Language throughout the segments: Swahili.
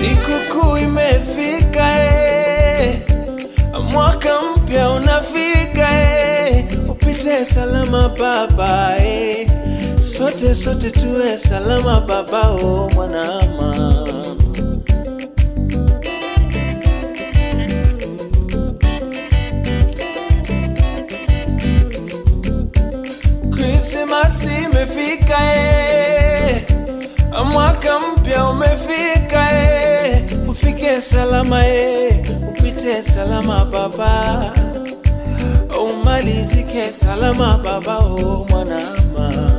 Sikukuu imefika eh, mwaka mpya unafika eh, upite salama baba eh, sote sote tuwe salama baba oh mwanama Krismasi imefika eh, mwaka mpya umefika eh, ufike salama eh, upite salama baba, umalizike salama baba oh mwanama.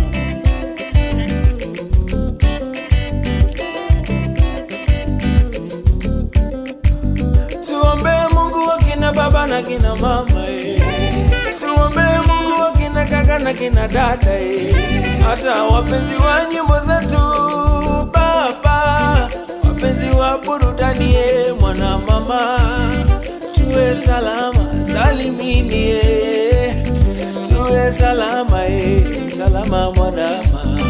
Tuombee Mungu wa kina baba na kina mama eh. Tuombee Mungu wa kina kaka na kina dada eh. Hata wapenzi wa nyimbo zetu baba, wapenzi wa burudani eh, mwana mama, tuwe salama salimini eh. Tuwe salama eh, salama mwana mama.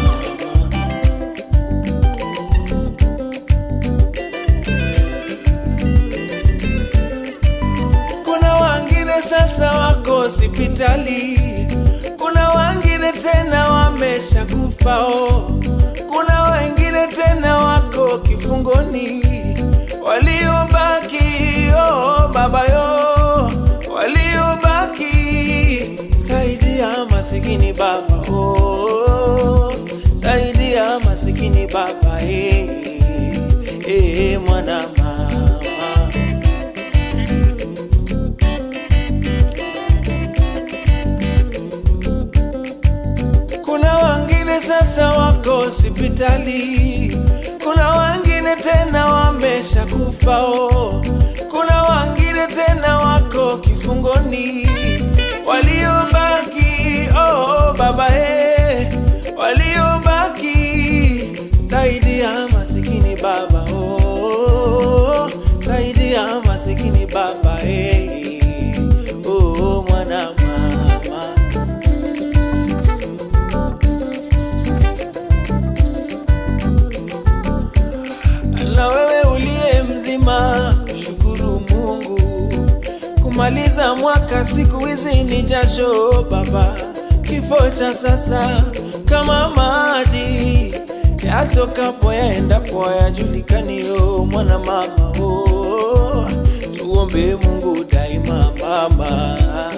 Kuna wengine sasa wako hospitali, kuna wengine tena wamesha kufao, kuna wengine tena wako kifungoni, waliobaki oh, baba yo, waliobaki saidia masikini baba oh, saidia masikini baba eh, eh, mwana mama Kuna wengine sasa wako hospitali, kuna wengine tena wamesha kufao, kuna wengine tena wako kifungoni, waliobaki oh, baba eh, waliobaki saidia masikini baba oh, saidia masikini baba eh, oh, mwana mama na wewe uliye mzima, shukuru Mungu. Kumaliza mwaka siku hizi ni jasho baba, kifo cha sasa kama maji yatokapo yaendapo yajulikaniyo, mwana mama oh, tuombe Mungu daima mama.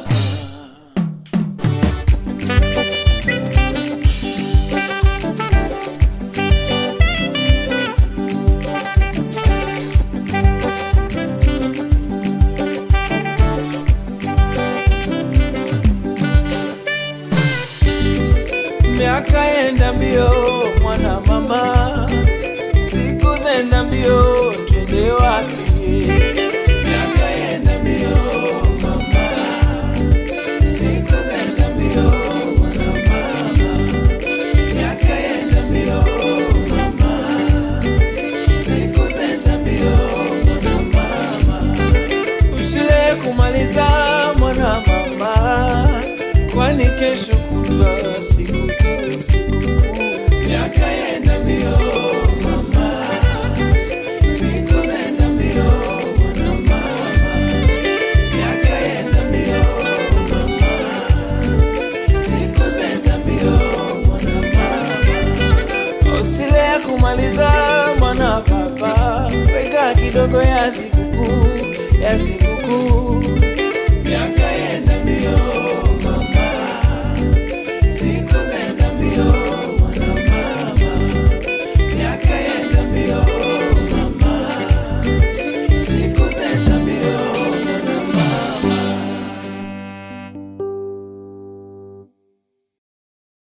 Miaka yenda mbio mwana mama, siku zenda mbio, twende wapi? Miaka yenda mbio mama, siku zenda mbio mwana mama, miaka yenda mbio mama, siku zenda mbio mwana mama, usile kumaliza mwana mama, kwani kesho kutwa sikukuu, sikukuu. Miaka yenda mbio mama, siku zenda mbio mwana mama, miaka yenda mbio mama, siku zenda mbio mwana mama, usile ya kumaliza mwana baba, weka kidogo ya sikukuu ya sikukuu